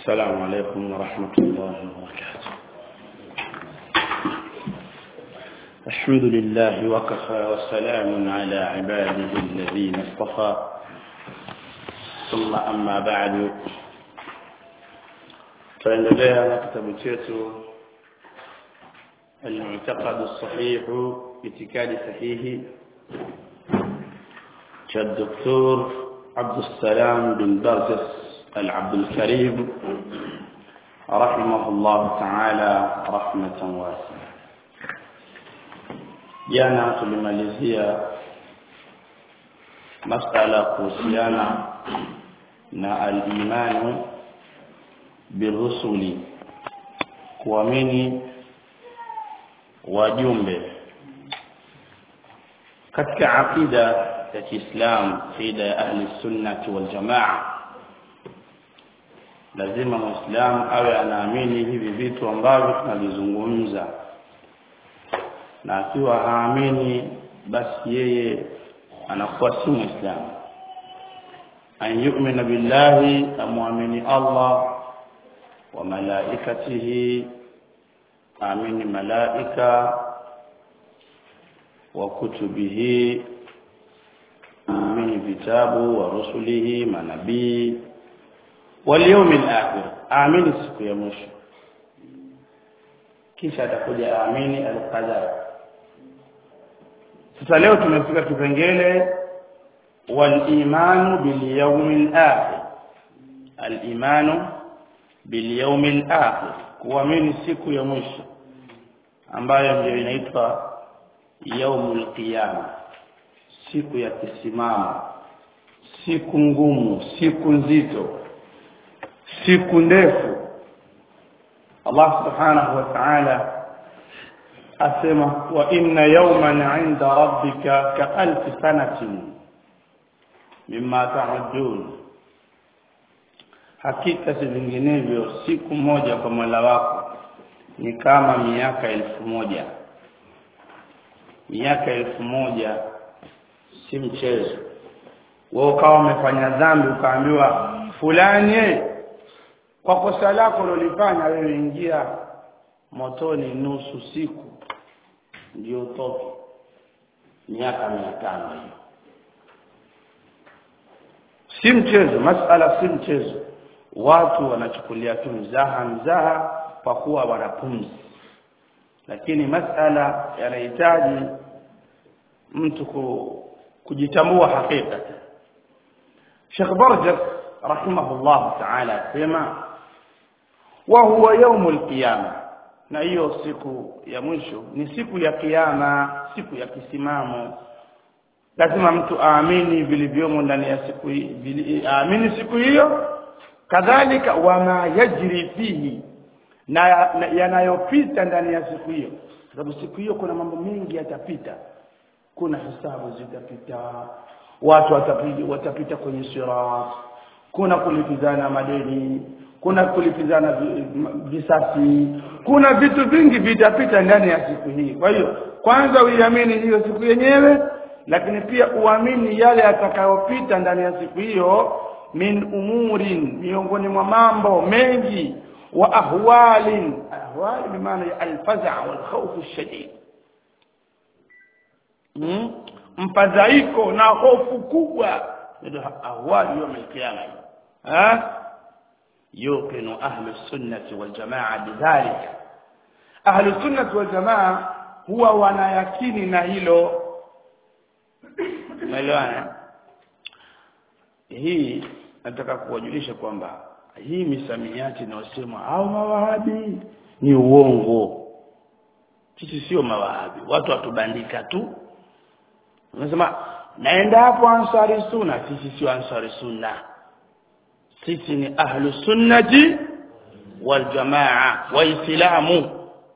السلام عليكم ورحمة الله وبركاته الحمد لله وكفى وسلام على عباده الذين اصطفى ثم أما بعد فإننا نكتب تيتو المعتقد الصحيح اعتقاد صحيح كالدكتور عبد السلام بن برجس العبد الكريم رحمه الله تعالى رحمة واسعة jana tulimalizia masala kuhusiana na al-imanu birusuli kuamini wajumbe katika aqida ya Kiislamu aqida ya ahli sunnati wal jamaa lazima muislamu awe anaamini hivi vitu ambavyo tunavizungumza na akiwa haamini basi yeye anakuwa si muislamu an yu'mina billahi amwamini Allah wa malaikatihi amini malaika wa kutubihi amini vitabu wa rusulihi manabii wal yawmil akhir amini siku ya mwisho kisha atakuja amini al-qadar sasa leo tumefika kipengele wal-imanu bil yawmil akhir al-imanu bil yawmil akhir kuamini siku ya mwisho ambayo ndio inaitwa yaumul qiyama siku ya kisimamo siku ngumu siku nzito siku ndefu Allah subhanahu wa ta'ala asema wa inna yawman 'inda rabbika ka alf sanatin mimma ta'udun hakika si vinginevyo siku moja kwa Mola wako ni kama miaka elfu moja miaka elfu moja si mchezo wewe ukawa umefanya dhambi ukaambiwa fulani kwa kosa lako lolifanya wewe ingia motoni nusu siku ndio utoke miaka mia tano hiyo si mchezo masala si mchezo watu wanachukulia tu mzaha mzaha kwa kuwa wanapumzi lakini masala yanahitaji mtu kujitambua hakika Sheikh Barjas rahimahullah ta'ala sema wa huwa yaumul qiyama na hiyo siku ya mwisho ni siku ya kiyama siku ya kisimamo lazima mtu aamini vilivyomo ndani ya siku hii aamini siku hiyo kadhalika wama yajri fihi na yanayopita ndani ya siku hiyo sababu siku hiyo kuna mambo mengi yatapita kuna hisabu zitapita watu watapita, watapita kwenye sirat kuna kulipizana madeni kuna kulipizana visasi kuna vitu vingi vitapita ndani ya siku hii kwa hiyo kwanza uiamini hiyo siku yenyewe lakini pia uamini yale yatakayopita ndani ya siku hiyo min umurin miongoni mwa mambo mengi wa ahwalin ahwal bimaana ya alfaza wal khawf shadid hmm? mfadhaiko na hofu kubwa ndio ahwali yawm al-qiyama ha yuqinu ahli sunnati wal jamaa bidhalika ahli sunnati wal jamaa huwa wanayakini na hilo umeelewana hii nataka kuwajulisha kwamba hii misamiati inayosema au mawahabi ni uongo sisi sio mawahabi watu watubandika tu unasema naenda hapo ansari sunna sisi sio ansari sunna sisi ni ahlu sunnati wal jamaa waislamu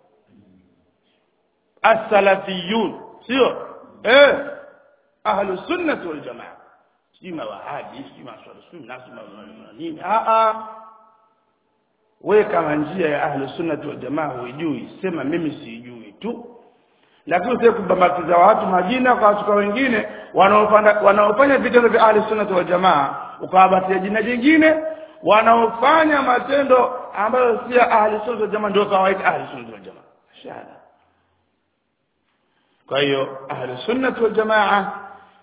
as-salafiyun sio eh ahlu sunnati wal jamaa si mawahabi si maswali sunna si nini a a wewe kama njia ya ahlu sunnati wal jamaa hujui sema mimi sijui tu lakini usije kubambakiza watu majina kwa watu wengine wanaofanya wanaofanya vitendo vya ahli sunnah wal jamaa ukawabatia jina jingine wanaofanya matendo ambayo si ya ahli sunna wal jamaa ndio kawaida ahli sunna wal jamaa shahada kwa hiyo ahli sunna wal jamaa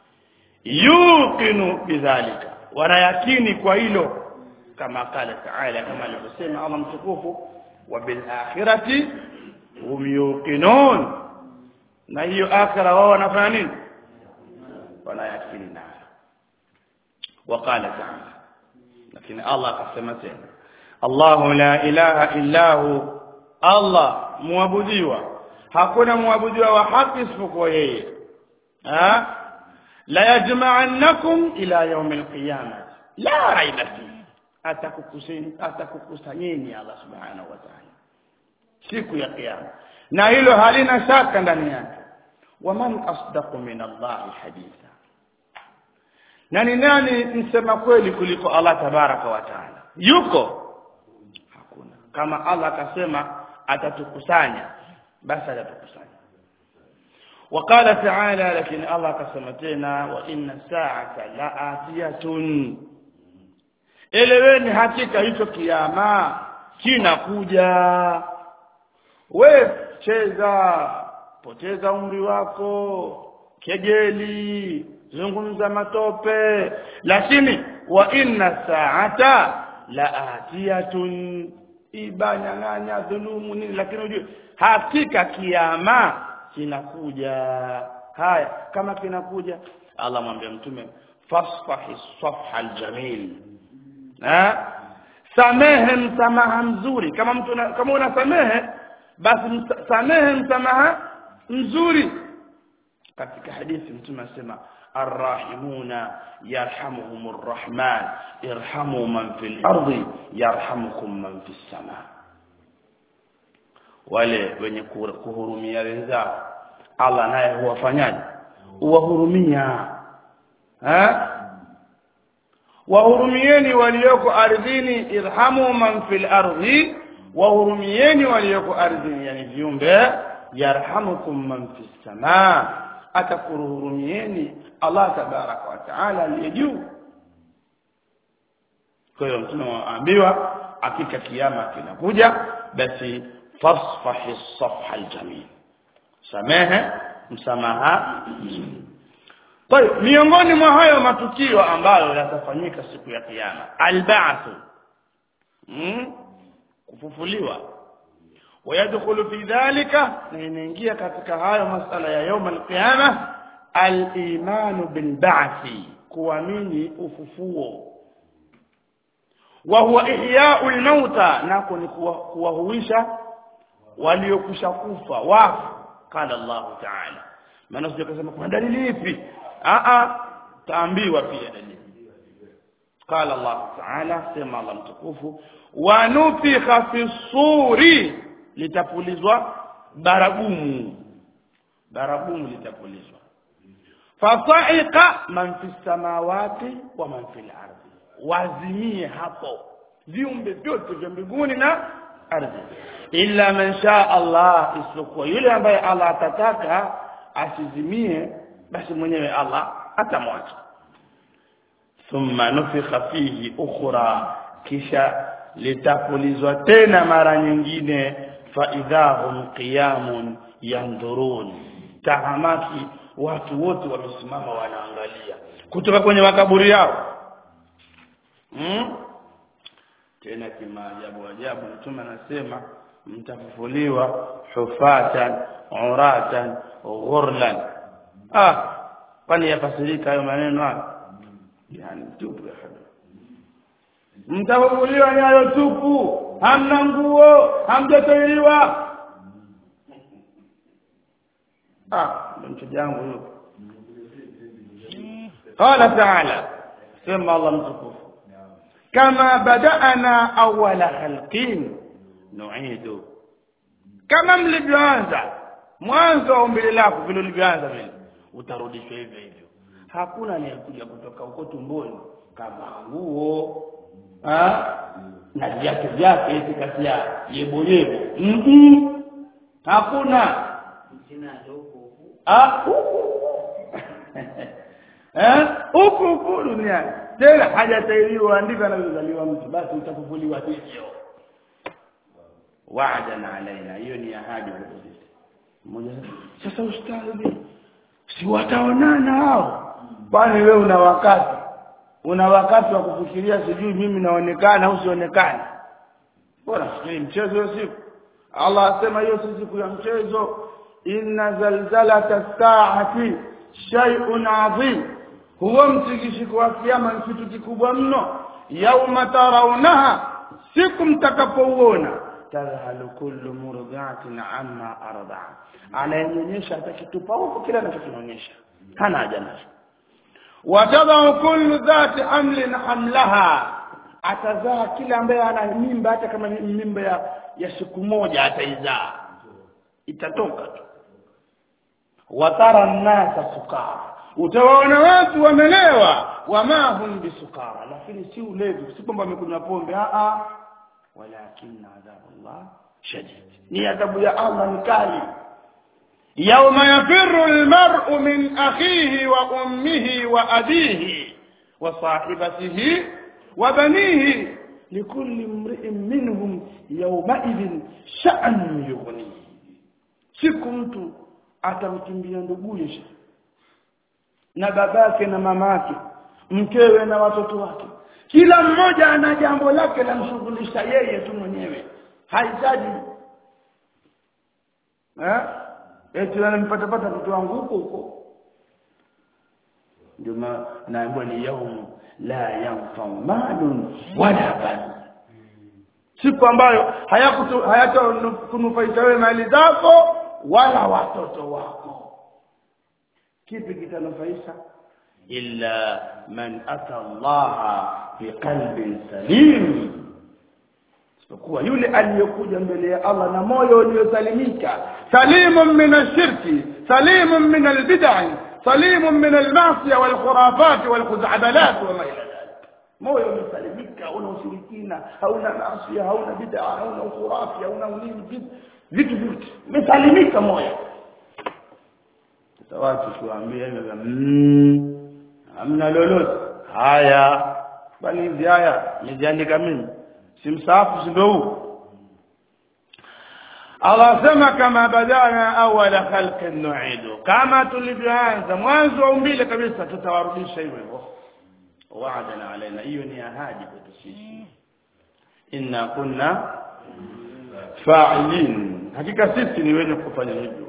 yuqinu bidhalika wanayakini kwa hilo kama qala taala kama alivyosema Allah mtukufu wa bil akhirati hum yuqinun na hiyo akhira wao wanafanya nini wanayakini nayo وقال تعالى لكن الله akasema tena Allahu la ilaha illa hu Allah muabudiwa hakuna muabudiwa wa haki isipokuwa yeye ha la yajma'annakum ila yawm al-qiyamah la raiba fihi atakukuseni atakukusanyeni Allah subhanahu wa ta'ala siku ya kiyama na hilo halina shaka ndani yake waman asdaqu min Allah haditha na ni nani msema kweli kuliko Allah tabaraka wa taala yuko hakuna kama Allah akasema atatukusanya basi atatukusanya وقال تعالى لكن الله كسمتنا وان الساعه لاتيه eleweni hakika hicho kiama kinakuja we cheza poteza umri wako kejeli zungumza matope lakini wa inna saata la atiyatun ibanyang'anya dhulumu nini lakini ujue hakika kiama kinakuja haya kama kinakuja Allah mwambie mtume fasfahi safha aljamil ha samehe msamaha mzuri kama mtu una, kama unasamehe basi msa, samehe msamaha mzuri katika hadithi mtume asema arrahimuna yarhamuhumur rahman irhamu man fil ardi yarhamukum man fis sama wale wenye kuhurumia wenzao Allah naye huwafanyaje huwahurumia ha wahurumieni walioko ardhini irhamu man fil ardi wahurumieni walioko ardhini yani viumbe yarhamukum man fis samaa atakuruhurumieni Allah tabaraka wa taala aliye juu kwa hiyo mtume waambiwa hakika kiyama kinakuja basi fasfahi safha aljamil samehe msamaha kwa hiyo miongoni mwa hayo matukio ambayo yatafanyika siku ya kiyama alba'th mm? kufufuliwa ويدخل في ذلك نينgia katika hayo masala ya يوم القيامه الايمان بالبعث kuamini ufufuo wa huwa ihya'u al-mauta nako ni kuwahuisha waliokusha kufa wafu qala Allah ta'ala maana sio kusema kuna dalili ipi a a taambiwa pia dalili qala Allah ta'ala sema Allah mtukufu wa nufikha fi suri litapulizwa baragumu baragumu litapulizwa fasaika man fi samawati wa man fil ardi wazimie hapo viumbe vyote vya mbinguni na ardhi illa man shaa Allah isipokuwa yule ambaye Allah atataka asizimie basi mwenyewe Allah atamwacha thumma nufikha fihi ukhra kisha litapulizwa tena mara nyingine faidhahum qiyamun yandurun tahamaki watu wote wamesimama wanaangalia kutoka kwenye makaburi yao hmm? tena kimaajabu ajabu mtume anasema mtafufuliwa hufatan uratan ghurlan ah kwani yafasirika hayo maneno hayo yani tupu ya hada mtafufuliwa nyayo tupu hamna nguo hamjatoiliwa ah mtu jangu huyo qala ta'ala sema Allah mtukufu kama badana awwala khalqin nu'idu kama mlivyoanza mwanzo wa umbile lako vile ulivyoanza vile utarudishwa hivyo hivyo hakuna anayekuja kutoka huko tumboni kama nguo na viatu vyake hivi kati ya yebo yebo mm -mm. hakuna ah huku eh huku huku duniani tena hajatairiwa ndivyo anavyozaliwa mtu basi utafufuliwa hivyo wa'dan alaina hiyo ni ahadi kwetu sisi mmoja sasa ustadhi si wataonana hao kwani wewe una wakati una wakati wa kufikiria sijui mimi naonekana au sionekana bora fikiri mchezo hiyo siku Allah asema hiyo si siku ya mchezo inna zalzalata saati shay'un adhim huwa mtikishiko wa kiyama ni kitu kikubwa mno yauma tarawunaha siku mtakapouona tadhhalu kullu murdi'atin amma arda'a anayenyonyesha atakitupa huko kila anachokionyesha hana haja nacho watadhau kullu dhati hamlin hamlaha atazaa kila ambaye ana mimba hata kama ni mimba ya, ya siku moja ataizaa itatoka tu watara nnasa sukara utawaona watu wamelewa wama hum bisukara lakini si ulevi si kwamba wamekunywa pombe a a walakin adhabullah shadid ni adhabu ya Allah ni kali يوم يفر المرء من أخيه وأمه وأبيه وصاحبته وبنيه لكل امرئ منهم يومئذ شأن يغنيه siku mtu atamkimbia nduguye na babake na mamake mkewe na watoto wake kila mmoja ana jambo lake lamshughulisha yeye tu mwenyewe hahitaji eh eti anampatapata mtoto wangu huko huko ndio naambiwa ni yaumu la yanfau malun wala ban siku ambayo hayatakunufaisha wewe mali zako wala watoto wako kipi kitanufaisha illa man ata allaha biqalbin salim isipokuwa yule aliyekuja mbele ya Allah na moyo uliosalimika salimun min ashirki salimun min albid'i salimun min almasiya walkhurafat walkhuz'abalat wama ila dhalik moyo umesalimika hauna ushirikina hauna maasi hauna bid'a hauna ukhurafi hauna ulimi vitu vyote umesalimika moyo watu tuambie hivyo hamna lolote haya bali hizi haya nijiandika mimi si msaafu si ndio huu Allah sema kama badana awala khalqin nu'idu kama tulivyoanza mwanzo wa umbile kabisa tutawarudisha hivyo hivyo wa'adana alaina hiyo ni ahadi kwetu sisi inna kunna fa'ilin hakika sisi ni wenye kufanya hivyo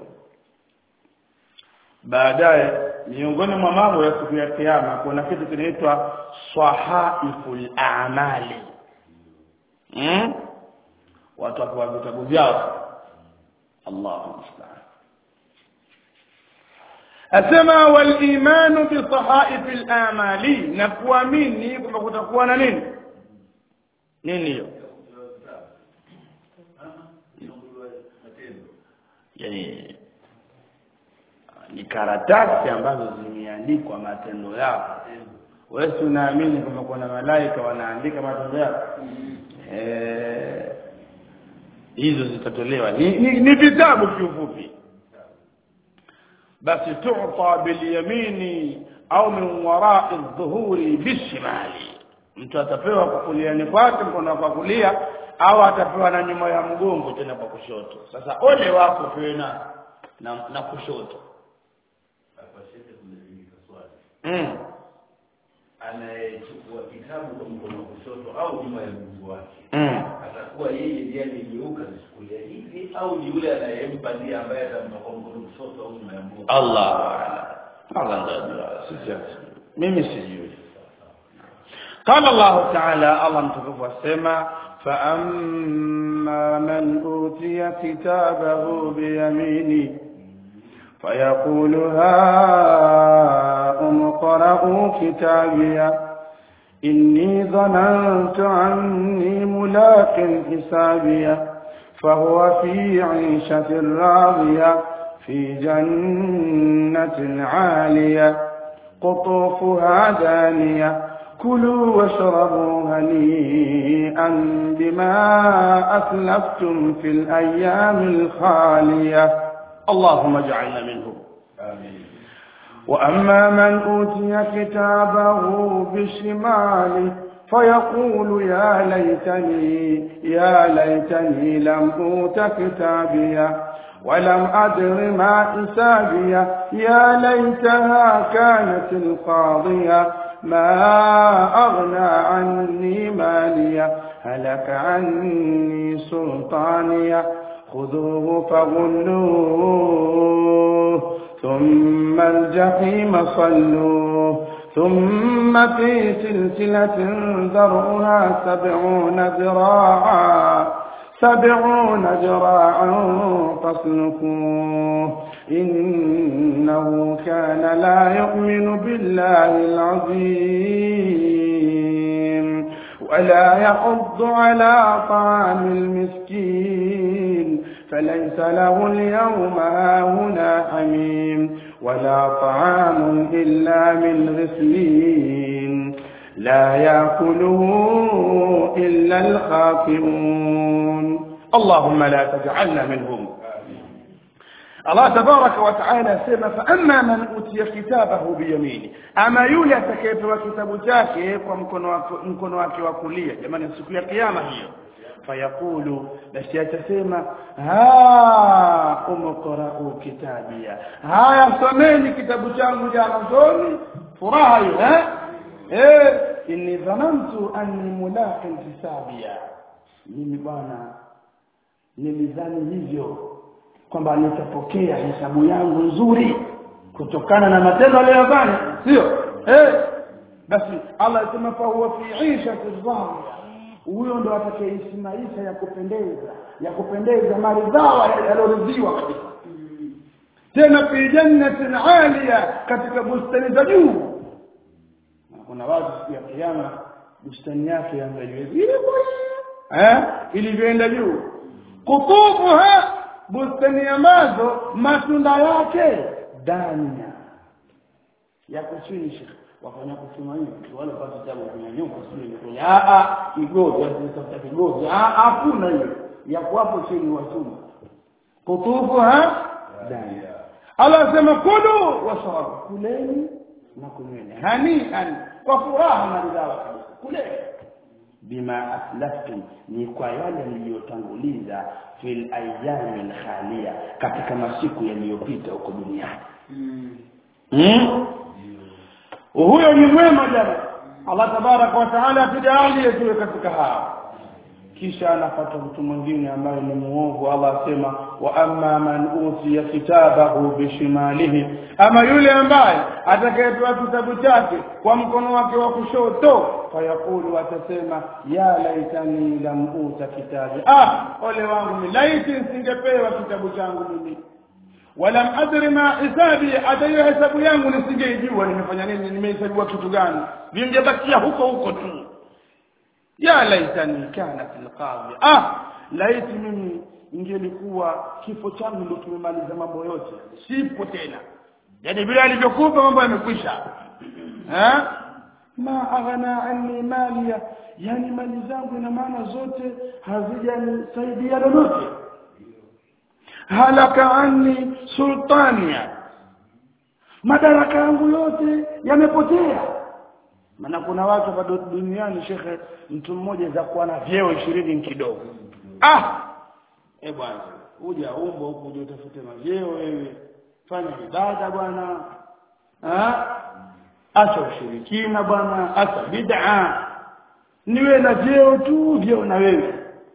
baadaye miongoni mwa mambo ya siku ya kiyama kuna kitu kinaitwa sahaiful a'mali hmm? watu wakiwa vitabu vyao Allahu musta'an asema wal imanu bi sahaifil a'mali na kuamini kwamba kutakuwa na nini nini hiyo yani ni karatasi ambazo zimeandikwa matendo yako wewe unaamini kwamba kuna malaika wanaandika matendo yako eh hizo zitatolewa ni, ni, ni vitabu kiufupi basi tu'ta bil yamini au min wara'i dhuhuri bishimali mtu atapewa kwa kuliani kwake mkono kwa kulia au atapewa na nyuma ya mgongo tena kwa kushoto sasa ole wako pewe na na, na kushoto mm. anayechukua kitabu kwa mkono wa kushoto au nyuma ya mguu wake mm. atakuwa yeye ndiye aliyegeuka kuchukulia hivi au ni yule anayempa ndiye ambaye atampa kwa mkono wa kushoto au nyuma ya mguu Allah Allah ndio sisi mimi sijui قال الله تعالى الله متكفى السماء فأما من أوتي كتابه بيمينه فيقول هاؤم اقرءوا كتابيا إني ظننت عني ملاق حسابيا فهو في عيشة راضية في جنة عالية قطوفها دانية كلوا واشربوا هنيئا بما أسلفتم في الأيام الخالية اللهم اجعلنا منهم Amin. وأما من أوتي كتابه بشماله فيقول يا ليتني يا ليتني لم أوت كتابيا ولم أدر ما حسابيا يا ليتها كانت القاضية ما أغنى عني ماليا هلك عني سلطانيا خذوه فغلوه ثم الجحيم صلوه ثم في سلسلة ذرعها سبعون ذراعا سبعون ذراعا فاسلكوه إنه كان لا يؤمن بالله العظيم ولا يحض على طعام المسكين فليس له اليوم هاهنا حميم ولا طعام إلا من غسلين لا يأكله إلا الخاطئون اللهم لا تجعلنا منهم Allah tabaraka wa taala asema fa amma man utiya kitabahu biyamini ama yule atakayepewa kitabu chake kwa mkono wake mkono wake wa kulia jamani siku ya kiyama hiyo fayaqulu basi atasema ha umqra'u kitabia haya someni kitabu changu cha mwanzoni furaha hiyo eh eh inni dhanantu anni mulaqin hisabia mimi bwana nilidhani hivyo kwamba nitapokea hesabu yangu nzuri kutokana na matendo aliyofanya sio eh basi Allah asema fa huwa fi 'ishati dhahira huyo ndo atakayeishi maisha ya kupendeza ya kupendeza maridhawa yaloridhiwa kabisa tena fi jannatin 'aliya katika bustani za juu kuna watu siku ya kiyama bustani yake yaangaliwe vile eh ilivyoenda juu kutufuha bustani ambazo matunda yake dania yako chini shekhi wafanya kusema hivi wale pata tabu kwenye nyumba sio kwenye a a kigogo sasa kigogo a hakuna hiyo yako hapo chini wasuma kutufu ha dania Allah sema kulu washrabu kuleni na kunyweni hani hani kwa furaha na ridhaa kabisa kuleni bima aslaftum ni kwa yale mliyotanguliza fil ayyamil khaliya katika masiku yaliyopita huko duniani mm. huyo ni mwema jana Allah tabarak wa taala tujalie tuwe katika hao kisha anapata mtu mwingine ambaye ni muovu Allah asema wa amma man utiya kitabahu bishimalihi ama yule ambaye atakayepewa kitabu chake kwa mkono wake wa kushoto fayaqulu atasema ya laitani lam uta kitabi ah ole wangu ni laiti nisingepewa kitabu changu mimi walam adri ma hisabi atayo hesabu yangu nisingejua nimefanya nini nimehesabiwa kitu gani vingebakia huko huko tu ya laitani kanat alqadhi ah laiti mimi ingelikuwa kifo changu ndio tumemaliza mambo yote sipo tena yani vile alivyokufa mambo yamekwisha eh ma aghna anni maliya yani mali zangu ina maana zote hazijanisaidia lolote halaka anni sultania madaraka yangu yote yamepotea maana kuna watu bado duniani shekhe mtu mmoja za kuwa na vyeo ishirini kidogo ah eh bwana uja umbo huku uje utafute mavyeo wewe fanya ibada bwana ah acha ushirikina bwana acha bid'a niwe na vyeo tu vyeo na wewe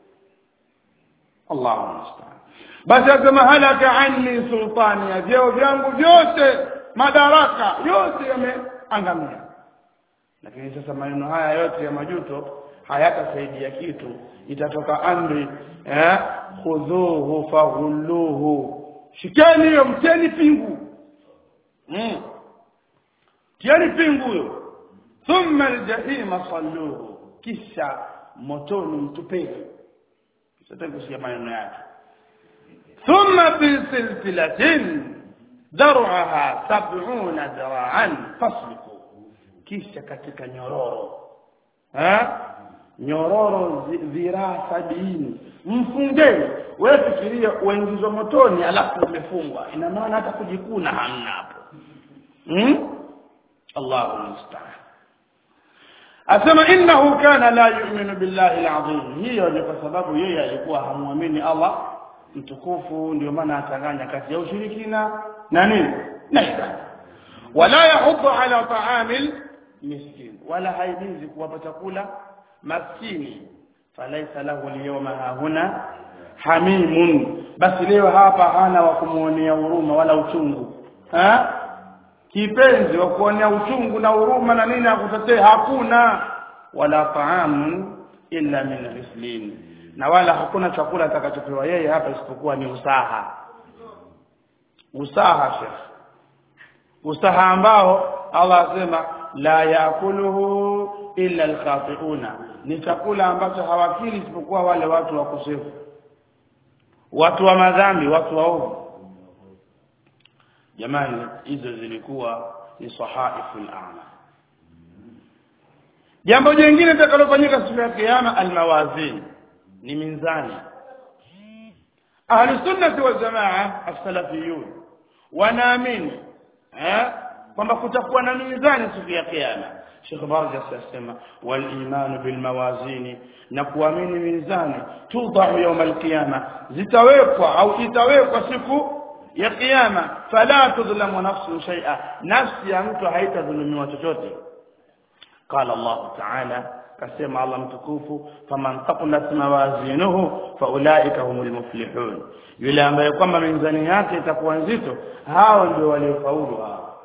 Allahu musta'an basi asema halaka anni sultani ya vyeo vyangu vyote madaraka yote yameangamia lakini sasa maneno haya yote ya majuto hayatasaidia kitu itatoka amri eh khudhuhu faghulluhu shikeni hiyo mteni pingu mm. tieni pingu hiyo thumma aljahima salluhu kisha motoni mtupeni sasa kusikia maneno yake thumma fi silsilatin dar'aha sab'una dira'an fasliku kisha katika nyororo ha nyororo dhiraa sabini mfungeni wewe fikiria uingizwa motoni alafu umefungwa ina maana hata kujikuna hamna hapo hmm? Allahu musta'an asema innahu kana la yu'minu billahi alazim hiyo ni kwa sababu yeye alikuwa hamuamini Allah mtukufu ndio maana akanganya kati ya ushirikina na nini na ibada wala yahuddu ala ta'amil miskin wala haimizi kuwapa chakula maskini falaisa lahu alyawma hahuna hamimun basi leo hapa hana wa kumuonea huruma wala uchungu ha kipenzi wa kuonea uchungu na huruma na nini akutetee hakuna wala taamun illa min ghislin na wala hakuna chakula atakachopewa yeye hapa isipokuwa ni usaha usaha shekh usaha ambao Allah asema la yakuluhu illa alkhati'una ni chakula ambacho hawakili isipokuwa wale watu wakosefu watu wa madhambi watu waovu jamani hizo zilikuwa ni sahaiful a'ma jambo jingine litakalofanyika siku ya kiyama almawazin ni minzani ahli sunnati wal jamaa as-salafiyun wanaamini eh kwamba kutakuwa na mizani siku ya kiyama Sheikh Barja asema wal iman bil mawazini na kuamini mizani tudau yawm al qiyama zitawekwa au itawekwa siku ya kiyama fala tudhlamu nafsun shay'a nafsi ya mtu haitadhulumiwa chochote قال الله تعالى كسمع الله متكوف فمن ثقلت موازينه فاولئك هم المفلحون yule ambaye kwamba mizani yake itakuwa nzito hao ndio waliofaulu hao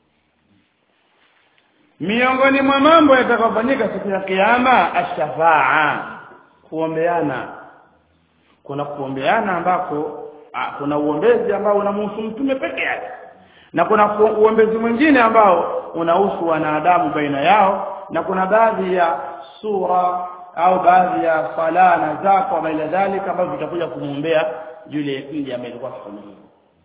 miongoni mwa mambo yatakayofanyika siku ya kiyama ashafaa kuombeana kuna kuombeana ambako ah, kuna uombezi ambao unamhusu mtume peke yake na kuna uombezi mwingine ambao unahusu wanadamu baina yao na kuna baadhi ya sura au baadhi ya sala na zaka wa ila dhalika ambavyo vitakuja kumwombea yule mja ambaye alikuwa akifanya hivyo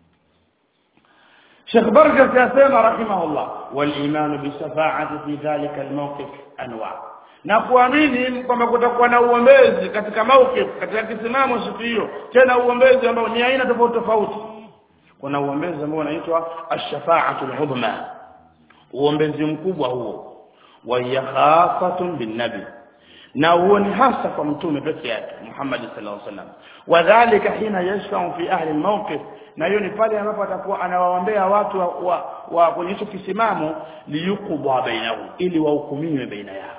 Sheikh Barjas yasema rahimahullah wal iman bi shafa'ati fi dhalika al mawqif anwa na kuamini kwamba kutakuwa na uombezi katika mawqif katika kisimamo siku hiyo tena uombezi ambao ni aina tofauti tofauti kuna uombezi ambao unaitwa ash-shafa'atu al-udhma uombezi mkubwa huo wa yakhafatun bin nabi na huo ni hasa kwa mtume peke yake Muhammad sallallahu alaihi wasallam wadhālika hina yashfa'u fi ahli al-mawqif na hiyo ni pale ambapo atakuwa anawaombea watu wa, wa, wa kwenye hicho kisimamo liyuqda bainahum ili wahukumiwe baina yao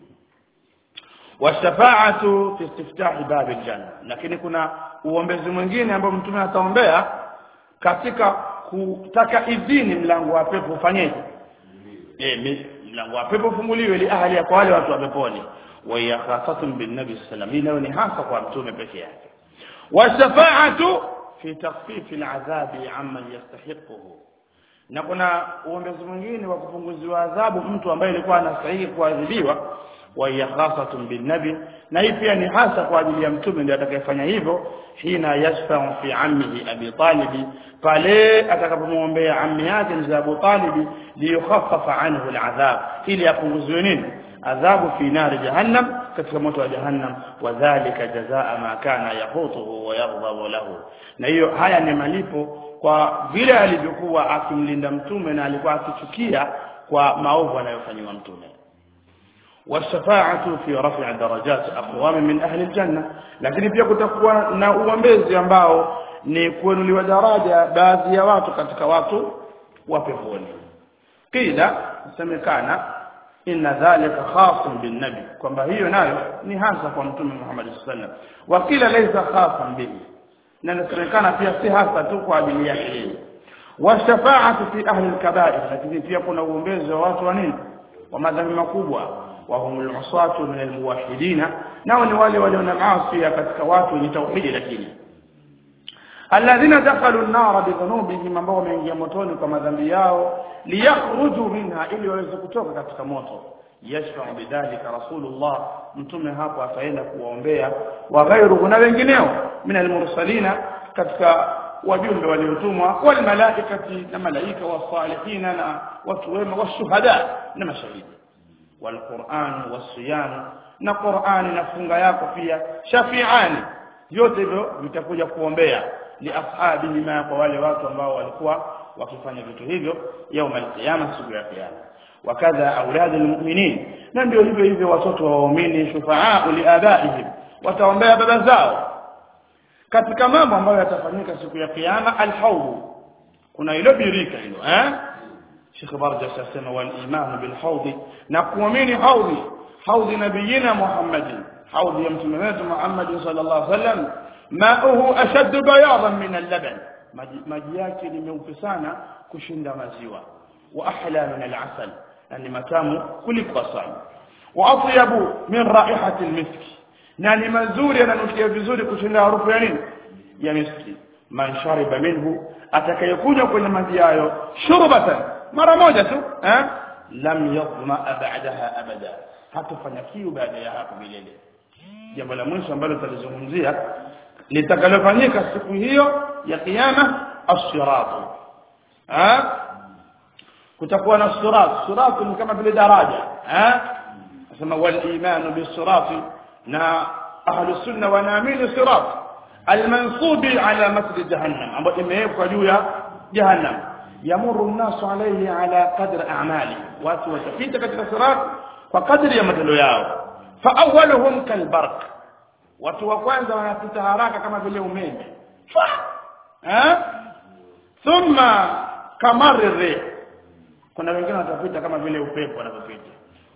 washafa'atu fi istiftahi bab al-janna lakini kuna uombezi mwingine ambao mtume ataombea katika kutaka idhini mlango wa pepo ufanyeje eh mlango wa pepo ufunguliwe li ahli kwa wale watu wa peponi wa hiya khasatun bin nabi sallallahu alayhi wasallam hasa kwa mtume peke yake washafa'atu fi takhfif al'adhabi amman yastahiquhu na kuna uombezi mwingine wa kupunguziwa adhabu mtu ambaye alikuwa anastahili kuadhibiwa wa hiya khasatun bin nabi na hii pia ni hasa kwa ajili ya mtume ndiye atakayefanya hivyo hina yashfa'u fi ammihi abi talib pale atakapomwombea ammi yake mzee Abu Talib liyukhaffafa anhu al'adhab ili apunguziwe nini adhabu fi nari jahannam katika moto wa jahannam wadhālika jazaa ma kana yahutuhu wa yaghdhabu lahu na hiyo haya ni malipo kwa vile alivyokuwa akimlinda mtume na alikuwa akichukia kwa maovu anayofanywa mtume والشفاعه في رفع درجات اقوام من اهل الجنه lakini pia kutakuwa na uombezi ambao ni kuinuliwa daraja baadhi ya watu katika watu wa peponi kila semekana inna dhalika khasun bin nabi kwamba hiyo nayo ni hasa kwa mtume Muhammad sallallahu alaihi wasallam wa kila laysa khasan bihi na inasemekana pia si hasa tu kwa ajili yake yeye washafaatu fi ahli alkaba'ir lakini pia kuna uombezi wa watu wa nini wa madhambi makubwa wa humul usatu min almuwahhidina nao ni wale walio na maasi katika watu wenye tauhidi lakini alladhina dakhalu an-nara bidhunubihim ambao wameingia motoni kwa madhambi yao liyakhruju minha ili waweze kutoka katika moto yashfa'u bidhalika rasulullah mtume hapo ataenda kuwaombea wa ghairuhu na wengineo min almursalina katika wajumbe waliotumwa wal malaikati na malaika wasalihina na watu wema washuhada na mashahidi wal qur'an wasiyam na qur'ani na funga yako pia shafi'ani vyote hivyo vitakuja kuombea li ashabihi ma kwa wale watu ambao walikuwa wakifanya vitu hivyo yauma alqiyama siku ya kiyama wakadha auladu almu'minin na ndio hivyo hivyo watoto wa waumini shufaa liabaihim wataombea baba zao katika mambo ambayo yatafanyika siku ya kiyama alhawd kuna ile birika hilo eh Sheikh Barja sasema wal iman bil hawd na kuamini hawd hawd nabiyina Muhammadin hawd ya mtume wetu Muhammad sallallahu alaihi wasallam ma'uhu ashaddu bayadan min al-laban maji yake ni meupe sana kushinda maziwa wa ahla min al-asal yani matamu kuliko asali wa atyabu min raihati al-miski na ni mazuri yananukia vizuri kushinda harufu ya nini ya miski man shariba minhu atakayekunywa kwenye maji hayo shurbatan mara moja tu eh lam yadhma ba'daha abada hatafanya kiu baada ya hapo milele jambo la mwisho ambalo tutalizungumzia litakalofanyika siku hiyo ya kiyama as-sirat eh kutakuwa na sirat sirat ni kama vile daraja eh nasema wal imanu bis-sirat na ahlu sunna wanaamini sirat almansubi ala masjid jahannam ambayo imewekwa juu ya jahannam yamuru an-nasu alayhi ala qadri a'mali watu watapita katika sirat kwa kadri ya matendo yao fa awwaluhum kalbarq watu wa kwanza wanapita haraka kama vile umeme eh thumma kamarri kuna wengine watapita kama vile upepo wanapopita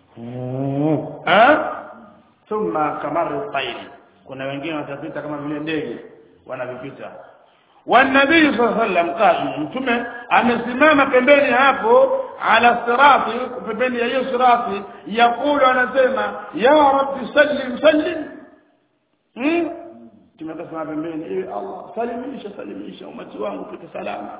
eh thumma kamarri tayri kuna wengine watapita kama vile ndege wanavyopita والنبي صلى الله عليه وسلم قال mtume amesimama pembeni hapo ala sirati pembeni ya hiyo sirati yakulu anasema ya rabbi sallim sallim hmm tumekasema pembeni ewe Allah salimisha salimisha umati wangu pite salama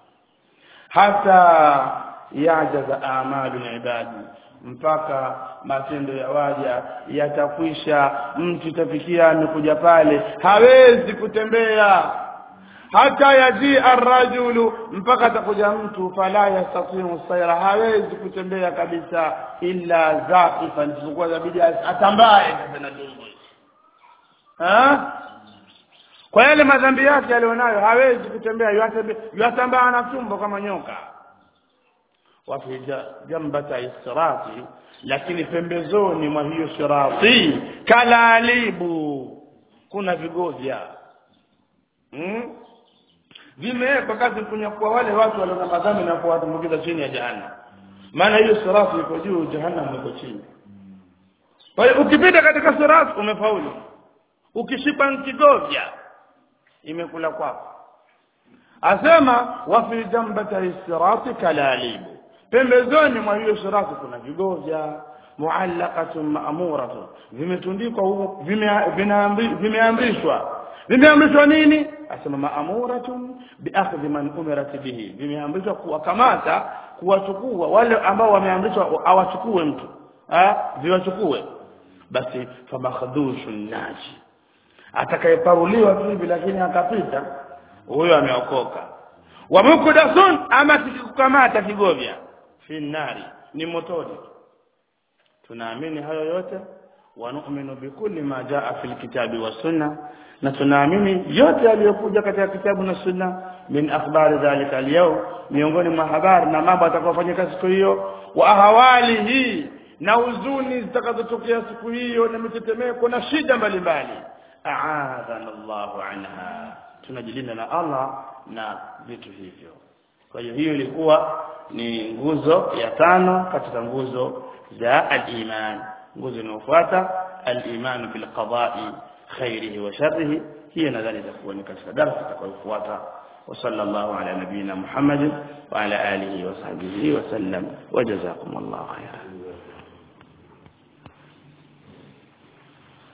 hata yajaza amalu ibadi mpaka matendo ya waja yatakwisha mtu tafikia amekuja pale hawezi kutembea hata yaji arrajulu mpaka atakuja mtu fala yastatiu sayra hawezi kutembea kabisa illa zaqifan isipokuwa zabidi atambaye tena dungu ha kwa yale madhambi yake alionayo hawezi kutembea yatambaa na tumbo kama nyoka wafi jambata istirati lakini pembezoni mwa hiyo sirati kalalibu kuna vigovya hmm? vimewekwa kazi kunyakua wale watu walio na madhambi na kuwatumbukiza chini ya jahannam maana hiyo sirati iko juu jahannam iko chini kwa hiyo ukipita katika sirati umefaulu ukishipa kigovya imekula kwako asema wa fi jambata sirati kalalibu pembezoni mwa hiyo sirati kuna vigovya muallaqatun ma'muratun vimetundikwa huko vimeamrishwa vimeamrishwa nini asema ma'muratun biakhdhi man umirat bihi vimeamrishwa kuwakamata kuwachukua wale ambao wameamrishwa awachukue mtu ah viwachukue basi famakhdhushun naji atakayeparuliwa tu hivi lakini akapita huyo ameokoka wa mukdasun ama kikukamata kigovya fi nari ni motoni tunaamini hayo yote wa nu'minu bikulli ma jaa fil kitabi was sunna na tunaamini yote yaliyokuja katika kitabu na sunna min akhbari dhalika al miongoni mwa habari na mambo atakayofanyika siku hiyo wa ahwalihi na huzuni zitakazotokea siku hiyo na mitetemeko na shida mbalimbali a'adhana Allahu anha tunajilinda na Allah na vitu hivyo kwa hiyo hiyo ilikuwa ni nguzo ya tano katika nguzo za al-iman nguzo inayofuata al-iman bil qada'i khairihi wa sharrihi hiyo nadhani itakuwa ni katika darasa itakayofuata وصلى الله على نبينا محمد وعلى آله وصحبه وسلم وجزاكم الله خيرا